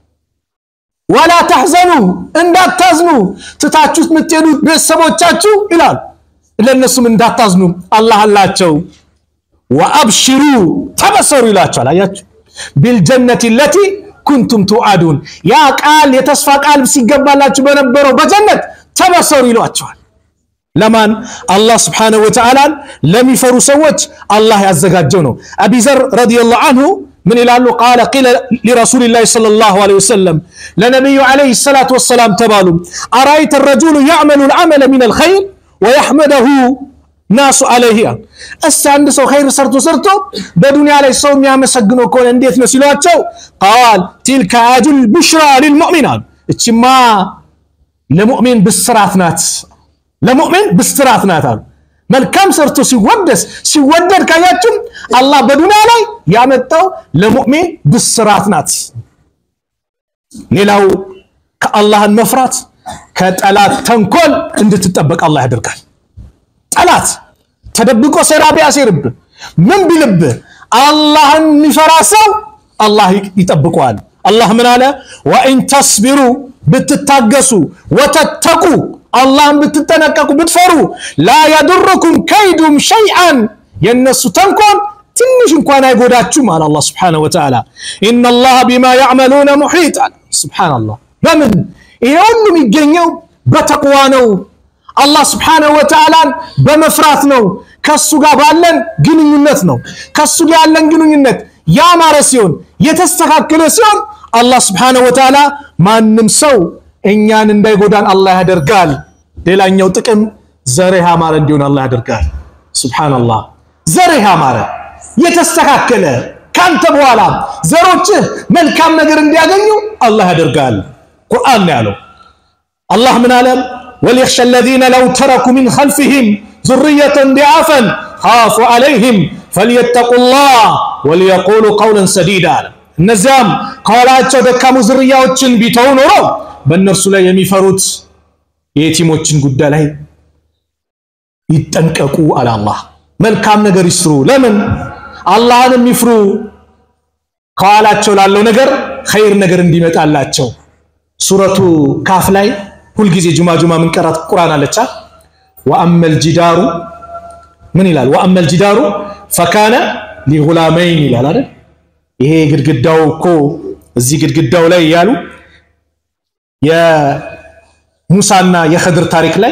ወላ ተሕዘኑ እንዳታዝኑ ትታችሁት የምትሄዱት ቤተሰቦቻችሁ ይላል። ለእነሱም እንዳታዝኑ አላህ አላቸው። ወአብሽሩ ተበሰሩ ይላቸዋል። አያችሁ ቢልጀነቲ ለቲ ኩንቱም ቱዓዱን ያ ቃል የተስፋ ቃል ሲገባላችሁ በነበረው በጀነት ተበሰሩ ይሏቸዋል። ለማን አላህ ስብሓነሁ ወተዓላን ለሚፈሩ ሰዎች አላህ ያዘጋጀው ነው። አቢዘር ረዲየላሁ አንሁ ምን ይላሉ? ቃለ ቂለ ሊረሱሊላሂ ሰለላሁ ዐለይሂ ወሰለም ለነቢዩ ዐለይሂ ሰላቱ ወሰላም ተባሉ አራይተ ረጁሉ ያዕመሉ ልዓመለ ሚነል ኸይር ወየሕመደሁ ናሱ ዐለይሂ እስቲ አንድ ሰው ኸይር ሰርቶ ሰርቶ በዱንያ ላይ ሰው የሚያመሰግነው ከሆነ እንዴት ነው ሲሏቸው፣ ቃል ቲልከ አጁል ቡሽራ ሊልሙእሚን አሉ። እችማ ለሙእሚን ብስራት ናት ለሙእሚን ብስራት ናት አሉ። መልካም ሰርቶ ሲወደስ ሲወደድ ካያችሁ አላህ በዱንያ ላይ ያመጣው ለሙእሚን ብስራት ናት። ሌላው ከአላህን መፍራት ከጠላት ተንኮል እንድትጠበቅ አላህ ያደርጋል። ጠላት ተደብቆ ሴራ ቢያሴርብህ ምን ቢልብህ አላህን የሚፈራ ሰው አላህ ይጠብቀዋል። አላህ ምን አለ? ወኢን ተስቢሩ ብትታገሱ፣ ወተተቁ አላህን ብትጠነቀቁ ብትፈሩ፣ ላ የዱርኩም ከይዱም ሸይአን የእነሱ ተንኮል ትንሽ እንኳን አይጎዳችሁም አለ አላህ ስብሓነሁ ወተዓላ። ኢነላህ ቢማ ያዕመሉነ ሙሒጥ አለ። ሱብሓነላህ በምን ይሄ ሁሉ የሚገኘው በተቅዋ ነው። አላህ ስብሓነሁ ወተዓላን በመፍራት ነው። ከሱ ጋር ባለን ግንኙነት ነው። ከሱ ጋር ያለን ግንኙነት ያማረ ሲሆን የተስተካከለ ሲሆን አላህ ስብሓነሁ ወተዓላ ማንም ሰው እኛን እንዳይጎዳን አላህ ያደርጋል። ሌላኛው ጥቅም ዘርህ ያማረ እንዲሆን አላህ ያደርጋል። ሱብሓነላህ ዘርህ ያማረ የተስተካከለ ካንተ በኋላ ዘሮችህ መልካም ነገር እንዲያገኙ አላህ ያደርጋል። ቁርአን ነው ያለው። አላህ ምን አለ? ወሊየኽሸ አለዚነ ለው ተረኩ ሚን ኸልፊሂም ዙርየተን ዲዓፈን ኻፉ ዐለይሂም ፈልየተቁላህ ወሊየቁሉ ቀውለን ሰዲዳ አለ። እነዚያም ከኋላቸው ደካሙ ዝርያዎችን ቢተው ኖሮ በእነርሱ ላይ የሚፈሩት የየቲሞችን ጉዳይ ላይ ይጠንቀቁ አለ አላህ። መልካም ነገር ይስሩ። ለምን አላህን የሚፍሩ ከኋላቸው ላለው ነገር ኸይር ነገር እንዲመጣላቸው ሱረቱ ካፍ ላይ ሁልጊዜ ጁማ ጁማ ምንቀራት ቁርአን አለቻ። ወአመል ጂዳሩ ምን ይላል? ወአመል ጂዳሩ ፈካነ ሊጉላመይን ይላል አይደል? ይሄ ግድግዳው እኮ እዚህ ግድግዳው ላይ ያሉ የሙሳና የኸድር ታሪክ ላይ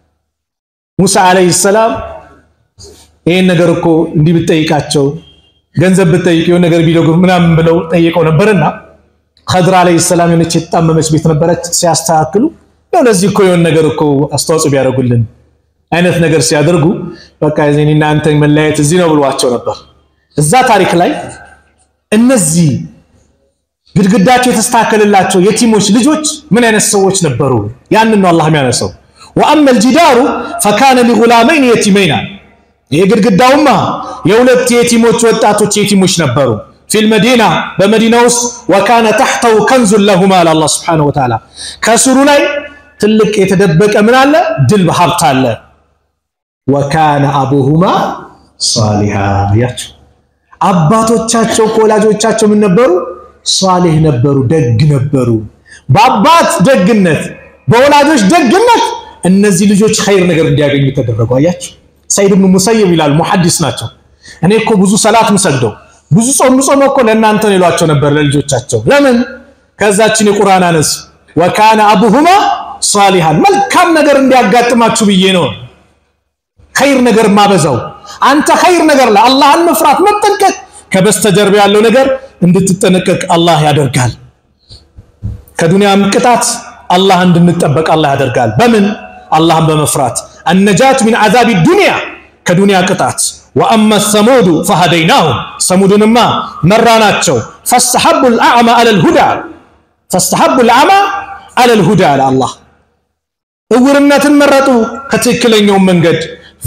ሙሳ አለይሂ ሰላም ይሄን ነገር እኮ እንዲህ ብትጠይቃቸው ገንዘብ ብትጠይቅ የሆነ ነገር ቢለጉ ምናምን ብለው ጠይቀው ነበርና ኸድር አለይሂ ሰላም የሆነች የተጣመመች ቤት ነበረች። ሲያስተካክሉ ያው ለዚህ እኮ የሆነ ነገር እኮ አስተዋጽኦ ቢያደርጉልን አይነት ነገር ሲያደርጉ በቃ እኔና አንተ መለያየት እዚህ ነው ብሏቸው ነበር። እዛ ታሪክ ላይ እነዚህ ግድግዳቸው የተስተካከለላቸው የቲሞች ልጆች ምን አይነት ሰዎች ነበሩ? ያንን ነው አላህ የሚያነሳው። ወአመል ጂዳሩ ፈካነ ሊጉላመይን የቲመይና ይህ ግድግዳውማ የሁለት የቲሞች ወጣቶች የቲሞች ነበሩ። ፊል መዲና በመዲና ውስጥ ወካነ ተሕተው ከንዙን ለሁማ አለ አላህ ሱብሓነሁ ወተዓላ ከስሩ ላይ ትልቅ የተደበቀ ምን አለ? ድልብ ሀብት አለ። ወካነ አቡሁማ ሷሊሃ ያቸው አባቶቻቸው ከወላጆቻቸው ምን ነበሩ? ሷሊህ ነበሩ፣ ደግ ነበሩ። በአባት ደግነት በወላጆች ደግነት እነዚህ ልጆች ኸይር ነገር እንዲያገኙ ተደረጉ። አያቸው ሰይድ ብኑ ሙሰይብ ይላል፣ ሙሐዲስ ናቸው። እኔ እኮ ብዙ ሰላት ምሰግደው ብዙ ጾም ምጾም እኮ ለእናንተ ነው ይሏቸው ነበር ለልጆቻቸው። ለምን ከዛችን የቁርአን አነስ ወካነ አቡሁማ ሷሊሃን መልካም ነገር እንዲያጋጥማችሁ ብዬ ነው ኸይር ነገር ማበዛው። አንተ ኸይር ነገር ላይ አላህን መፍራት መጠንቀቅ፣ ከበስተጀርባ ያለው ነገር እንድትጠነቀቅ አላህ ያደርጋል። ከዱንያም ቅጣት አላህ እንድንጠበቅ አላህ ያደርጋል። በምን አላህን በመፍራት አነጃት ሚን አዛቢ ዱንያ ከዱንያ ቅጣት ወአመ ሰሙዱ ፈሀደይናሁም ሰሙድንማ መራናቸው። ፈስተሐቡ ልአዕማ አለል ሁዳ ፈስተሐቡ ልአዕማ አለል ሁዳ አለ አላህ። እውርነትን መረጡ ከትክክለኛው መንገድ።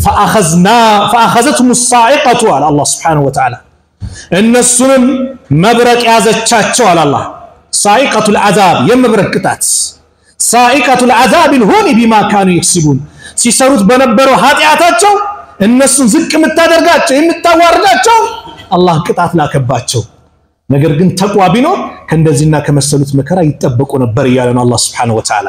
ፈአኸዘትሁም ሳዒቀቱ አለ አላህ ስብሓነሁ ወተዓላ። እነሱንም መብረቅ ያዘቻቸው አለ አላህ። ሳዒቀቱ ልዓዛብ የመብረቅ ቅጣት ሳዒቀቱ ልዓዛብ ልሁኒ ቢማ ካኑ የክስቡን ሲሰሩት በነበረው ኃጢአታቸው እነሱን ዝቅ የምታደርጋቸው የምታዋርዳቸው አላህ ቅጣት ላከባቸው። ነገር ግን ተቋ ቢኖር ከእንደዚህና ከመሰሉት መከራ ይጠበቁ ነበር እያለ ነው አላህ ስብሓነሁ ወተዓላ።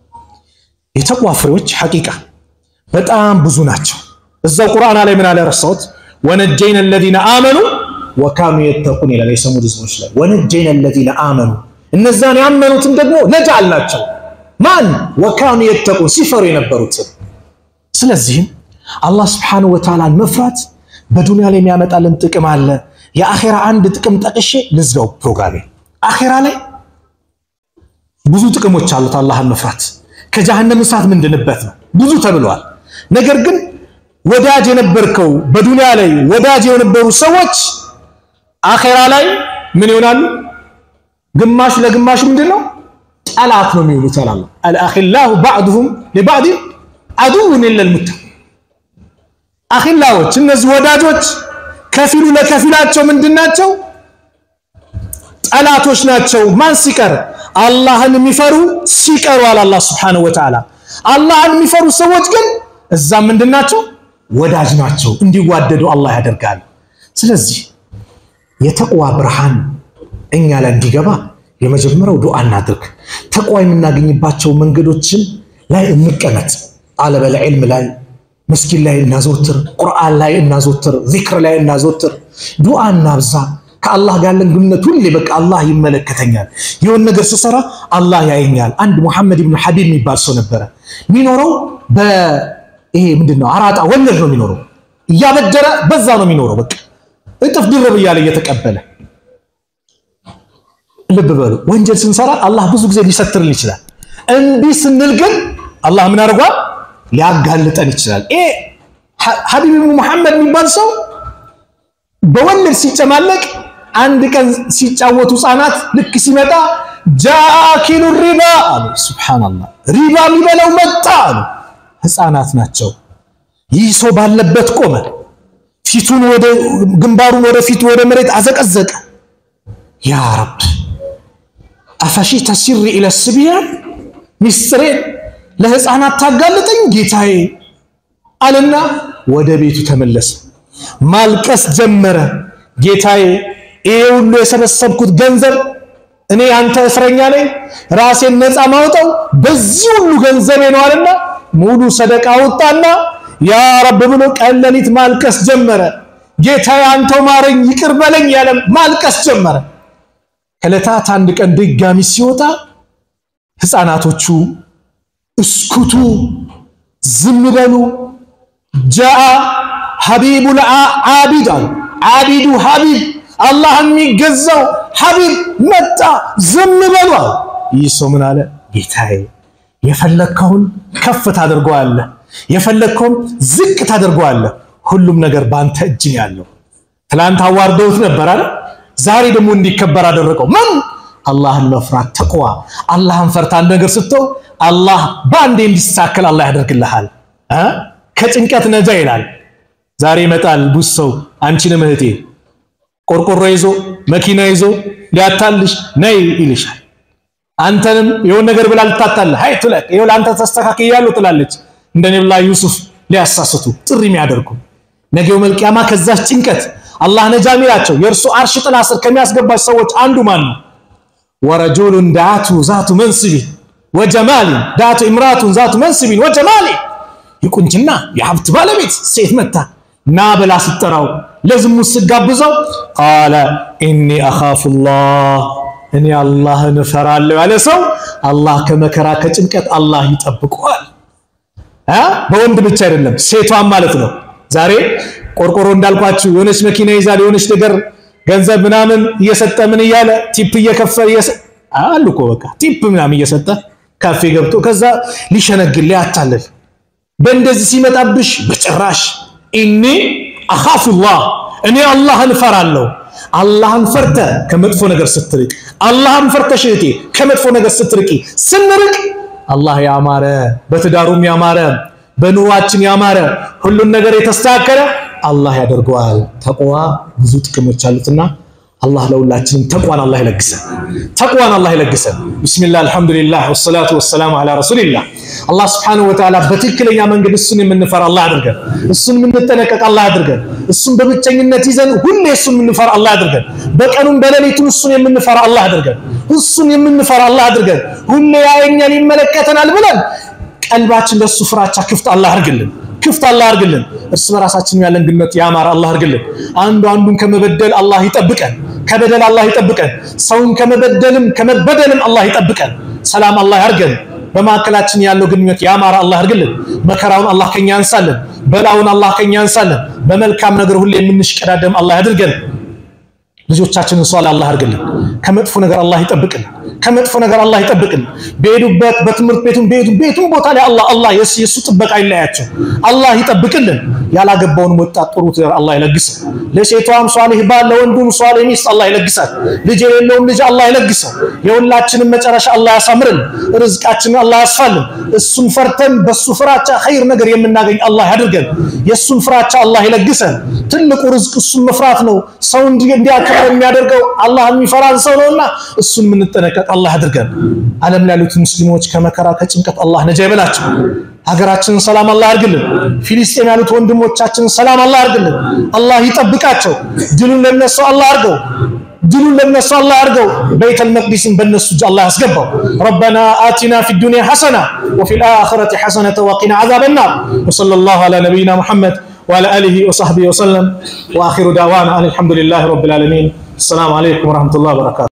የተቋ ፍሬዎች ሐቂቃ በጣም ብዙ ናቸው። እዛው ቁርአን ላይ ምን አለ ረሳሁት። ወነጀይነ አለዚነ አመኑ ወካኑ የተቁን ይላል። የሰሙድ ህዝቦች ላይ ወነጀይነ አለዚነ አመኑ እነዛን ያመኑትን ደግሞ ነጃ አልናቸው። ማን ወካኑ የተቁን ሲፈሩ የነበሩትን ስለዚህም አላህ ስብሓነሁ ወተዓላን መፍራት በዱንያ ላይ የሚያመጣልን ጥቅም አለ። የአኼራ አንድ ጥቅም ጠቅሼ ልዝጋው ፕሮግራሜ። አኼራ ላይ ብዙ ጥቅሞች አሉት አላህን መፍራት። ከጀሃነም እሳት ምንድንበት ነው ብዙ ተብለዋል። ነገር ግን ወዳጅ የነበርከው በዱንያ ላይ ወዳጅ የነበሩ ሰዎች አኼራ ላይ ምን ይሆናሉ? ግማሽ ለግማሽ ምንድን ነው ጠላት ነው የሚሆኑት። አላህ አልአኺላሁ ባዕዱሁም ሊባዕድ አዱውን ኢለል ሙተቂን አኺላዎች እነዚህ ወዳጆች ከፊሉ ለከፊላቸው ምንድን ናቸው? ጠላቶች ናቸው። ማን ሲቀር? አላህን የሚፈሩ ሲቀሩ አለ አላህ ሱብሓነሁ ወተዓላ። አላህን የሚፈሩ ሰዎች ግን እዛም ምንድን ናቸው? ወዳጅ ናቸው። እንዲዋደዱ አላህ ያደርጋል። ስለዚህ የተቅዋ ብርሃን እኛ ላይ እንዲገባ የመጀመሪያው ዱዓ እናድርግ። ተቅዋ የምናገኝባቸው መንገዶችን ላይ እንቀመጥ። ጣለበል ዒልም ላይ መስጊድ ላይ እናዘወትር፣ ቁርአን ላይ እናዘወትር፣ ዚክር ላይ እናዘወትር፣ ዱዓ እናብዛ። ከአላህ ጋር ያለን ግንኙነት ሁሌ በቃ አላህ ይመለከተኛል፣ የሆን ነገር ስሰራ አላህ ያየኛል። አንድ ሙሐመድ ብን ሐቢብ የሚባል ሰው ነበረ። የሚኖረው በይሄ ምንድን ነው አራጣ ወለድ ነው የሚኖረው፣ እያበደረ በዛ ነው የሚኖረው። በቃ እጥፍ ድርብ እያለ እየተቀበለ ልብ በሉ። ወንጀል ስንሰራ አላህ ብዙ ጊዜ ሊሰትርን ይችላል። እምቢ ስንል ግን አላህ ምን አድርጓል? ሊያጋልጠን ይችላል። ይሄ ሐቢብ ብን ሙሐመድ የሚባል ሰው በወለድ ሲጨማለቅ አንድ ቀን ሲጫወቱ ህፃናት ልክ ሲመጣ ጃኪሉ ሪባ አሉ። ሱብሃነላህ ሪባ የሚበላው መጣ አሉ። ህፃናት ናቸው። ይህ ሰው ባለበት ቆመ። ፊቱን ወደ ግንባሩን ወደ ፊቱ ወደ መሬት አዘቀዘቀ። ያ ረብ አፈሺተ ሲሪ ኢለ ስቢያን ሚስጥሬን ለህፃናት ታጋልጠኝ ጌታዬ አለና ወደ ቤቱ ተመለሰ። ማልቀስ ጀመረ። ጌታዬ ይሄ ሁሉ የሰበሰብኩት ገንዘብ እኔ አንተ እስረኛ ነኝ፣ ራሴን ነፃ ማውጣው በዚህ ሁሉ ገንዘቤ ነው አለና ሙሉ ሰደቃ ወጣና ያ ረብ ብሎ ቀን ሌሊት ማልቀስ ጀመረ። ጌታዬ አንተው ማረኝ፣ ይቅር በለኝ ያለ ማልቀስ ጀመረ። ከዕለታት አንድ ቀን ድጋሚ ሲወጣ ህፃናቶቹ እስኩቱ ዝም በሉ ጃአ ሐቢቡል ዓቢድ አሉ። ዓቢዱ ሐቢብ አላህ የሚገዛው ሐቢብ መጣ፣ ዝም በሉ አሉ። ይህ ሰው ምን አለ? ጌታዬ የፈለግከውን ከፍ ታደርገዋለህ፣ የፈለግከውን ዝቅ ታደርገዋለህ። ሁሉም ነገር በአንተ እጅ ነው ያለው። ትላንት አዋርደውት ነበር አለ። ዛሬ ደግሞ እንዲከበር አደረገው። ምን አላህን መፍራት ተቅዋ። አላህን ፈርታ አንድ ነገር ስተው አላህ በአንዴ እንዲሳከል አላህ ያደርግልሃል። ከጭንቀት ነጃ ይላል። ዛሬ ይመጣል ብዙ ሰው አንቺንም እህቴ ቆርቆሮ ይዞ መኪና ይዞ ሊያታልሽ ነይ ይልሻል። አንተንም የሆነ ነገር ብላ ልታታልህ ሀይ ትለቅ ይኸው ለአንተ ተስተካክያለሁ ትላለች። እንደ ነብላ ዩሱፍ ሊያሳስቱ ጥሪ የሚያደርጉ ነገው መልቂያማ ከዛች ጭንቀት አላህ ነጃ ሚላቸው የእርሱ አርሽ ጥላ ስር ከሚያስገባች ሰዎች አንዱ ማን ነው? ወረጁሉን ዳቱ ዛቱ መንስቢን ወጀማሊን ዳቱ ኢምራቱን ዛቱ መንስቢን ወጀማሊን የቁንጅና የሀብት ባለቤት ሴት መታ ና ብላ ስትጠራው ለዝሙት ስጋብዘው ቃለ ኢኒ አኻፉላህ እኔ አላህን እፈራለሁ ያለ ሰው አላህ ከመከራ ከጭንቀት አላህ ይጠብቀዋል። በወንድ ብቻ አይደለም ሴቷን ማለት ነው። ዛሬ ቆርቆሮ እንዳልኳችሁ የሆነች መኪና ይዛል የሆነች ነገር ገንዘብ ምናምን እየሰጠ ምን እያለ ቲፕ እየከፈለ አሉ እኮ በቃ ቲፕ ምናምን እየሰጠ ካፌ ገብቶ ከዛ ሊሸነግል ሊያታልል በእንደዚህ ሲመጣብሽ በጭራሽ ኢኒ አኻፉላህ እኔ አላህን እፈራለሁ። አላህን ፈርተ ከመጥፎ ነገር ስትርቅ፣ አላህን ፈርተሽ እህቴ ከመጥፎ ነገር ስትርቂ፣ ስንርቅ አላህ ያማረ በትዳሩም ያማረ በኑሯችን ያማረ ሁሉን ነገር የተስተካከለ አላህ ያደርገዋል። ተቅዋ ብዙ ጥቅሞች አሉትና አላህ ለሁላችንም ተቅዋን አላህ ይለግሰን። ተቅዋን አላህ ይለግሰን። ቢስሚላህ አልሐምዱሊላህ ወሰላቱ ወሰላሙ አላ ረሱሊላህ። አላህ ስብሐነሁ ወተዓላ በትክክለኛ መንገድ እሱን የምንፈራ አላህ አድርገን፣ እሱን የምንጠነቀቅ አላህ አድርገን፣ እሱን በብቸኝነት ይዘን ሁሌ እሱን የምንፈራ አላህ አድርገን፣ በቀኑም በሌሊቱም እሱን የምንፈራ አላህ አድርገን፣ እሱን የምንፈራ አላህ አድርገን፣ ሁሌ ያየኛል ይመለከተናል ብለን ቀልባችን ለሱ ፍራቻ ክፍት አላህ አድርግልን ክፍት አላህ አድርግልን። እርስ በራሳችን ያለን ግንኙነት ያማረ አላህ አድርግልን። አንዱ አንዱን ከመበደል አላህ ይጠብቀን፣ ከበደል አላህ ይጠብቀን። ሰውን ከመበደልም ከመበደልም አላህ ይጠብቀን። ሰላም አላህ ያርገን። በማዕከላችን ያለው ግንኙነት ያማረ አላህ አድርግልን። መከራውን አላህ ከኛ ያንሳልን፣ በላውን አላህ ከኛ ያንሳልን። በመልካም ነገር ሁሌ የምንሽቀዳደም አላህ ያድርገን። ልጆቻችንን ሷል አላህ አድርግልን። ከመጥፎ ነገር አላህ ይጠብቅልን። ከመጥፎ ነገር አላህ ይጠብቅልን። በሄዱበት በትምህርት ቤቱም በሄዱ ቤቱም ቦታ ላይ አላህ አላህ የሱ ጥበቃ ይለያቸው። አላህ ይጠብቅልን። ያላገባውን ወጣት ጥሩ ትዳር አላህ ይለግሰው። ለሴቷም ሷሊህ ባል ለወንዱም ሷሊህ ሚስት አላህ ይለግሳል። ልጅ የሌለውም ልጅ አላህ ይለግሰው። የሁላችንም መጨረሻ አላህ ያሳምርልን። ርዝቃችንን አላህ ያስፋልን። እሱን ፈርተን በሱ ፍራቻ ኸይር ነገር የምናገኝ አላህ ያድርገን። የእሱን ፍራቻ አላህ ይለግሰን። ትልቁ ርዝቅ እሱን መፍራት ነው። ሰው እንዲያከብር የሚያደርገው አላህ የሚፈራን ሰው ነውና እሱን የምንጠነቀቅ አላህ ያድርገን። ዓለም ላይ ያሉት ሙስሊሞች ከመከራ ከጭንቀት አላህ ነጃ ይበላቸው። ሀገራችንን ሰላም አላህ ያርግልን። ፊሊስጤም ያሉት ወንድሞቻችንን ሰላም አላህ ያርግልን። አላህ ይጠብቃቸው። ድሉን ለነሱ አላህ አርገው ድሉን ለነሱ አላህ አርገው። በይተል መቅዲስን በነሱ እጅ አላህ ያስገባው። ረበና አቲና ፊ ዱንያ ሐሰና ወፊ ልአኺረቲ ሐሰነተ ወቂና ዓዛበ ናር ወሰለላሁ ዐላ ነቢይና ሙሐመድ وعلى آله وصحبه وسلم وآخر دعوانا أن الحمد لله رب العالمين السلام عليكم ورحمة الله وبركاته